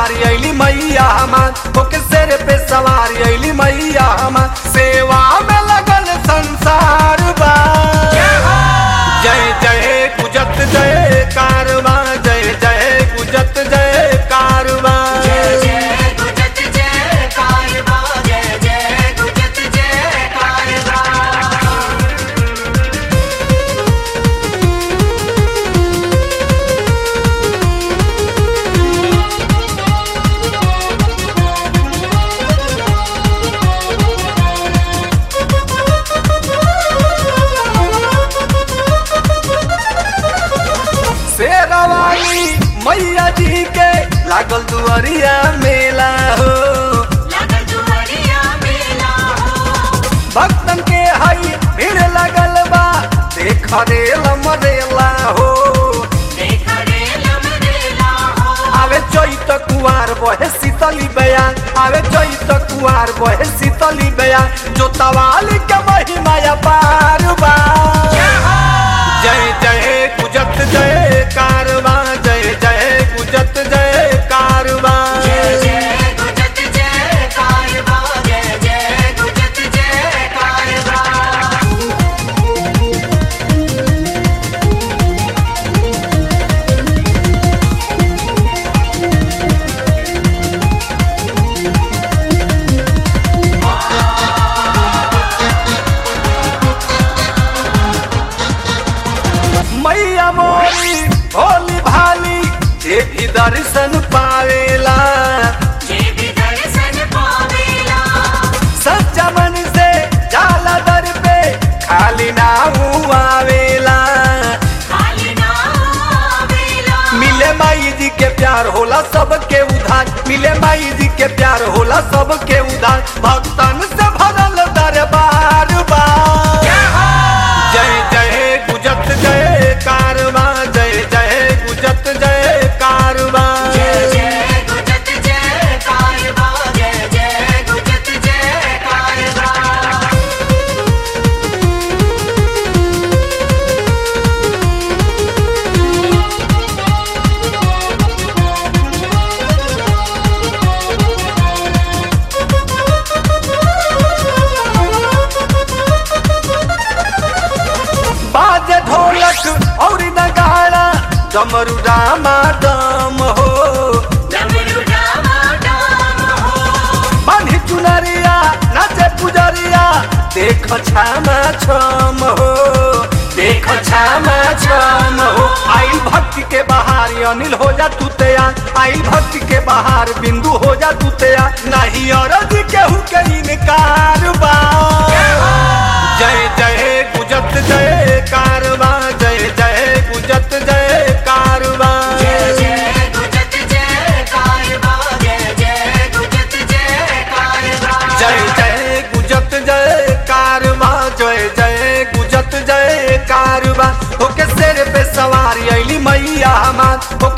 सवारी अली मैया हमार ओके शेर पे सवारी अली मैया हमार सेवा में लगल संसार बा जय जय गुजत जय कारवा जय जय गुजत जय कारवा जय जय गुजत जय कारवा जय जय गुजत जय कारवा शेरवाली मैया जी के लागल दुआरिया मेला हो लगल दुआरिया मेला हो भक्तन के हई भीड़ लगल बा देख रे लमरेला हो देख रे लमरेला हो आवे चैत कुआर बहे शीतली बयान आवे चैत कुआर बहे शीतली बयान जो तवाली के महिमा पार बा जय जय गुजत जय कारवा जय जय गुजत जय कारवा जय जय गुजत जय कारवा जय जय गुजत जय कारवा मैया मोरी भोली भाली जे भी दर्शन पावेला जे भी दर्शन पावेला सच्चा मन से जाला दर पे खाली ना आवेला खाली ना आवेला मिले माई जी के प्यार होला सबके उधार मिले माई जी के प्यार होला सबके उधार भक्तन से भरल दरबार बा जय जय गुजत जय कारवा जय जय गुजत जय कारवा जय जय गुजत जय कारवा जय जय गुजत जय कारवा बाजे ढोलक और नगाड़ा डमरू रामा दम हो डमरू डामा डाम हो बान्ही चुनरिया नाचे पुजरिया देख छामा छम हो देख छामा छम हो आइल भक्ति के बहार अनिल हो जा तू तैयार आइल भक्ति के बहार बिंदु हो जा तू तैयार नहीं अरज केहू के इनकार बा जय जय गुजत जय कारवा जय जय गुजत जय कारवा जय जय गुजत जय कारवा जय जय गुजत जय कारवा जय जय गुजत जय कारवा जय जय गुजत जय कारवा ओके शेर पे सवारी अली मैया हमार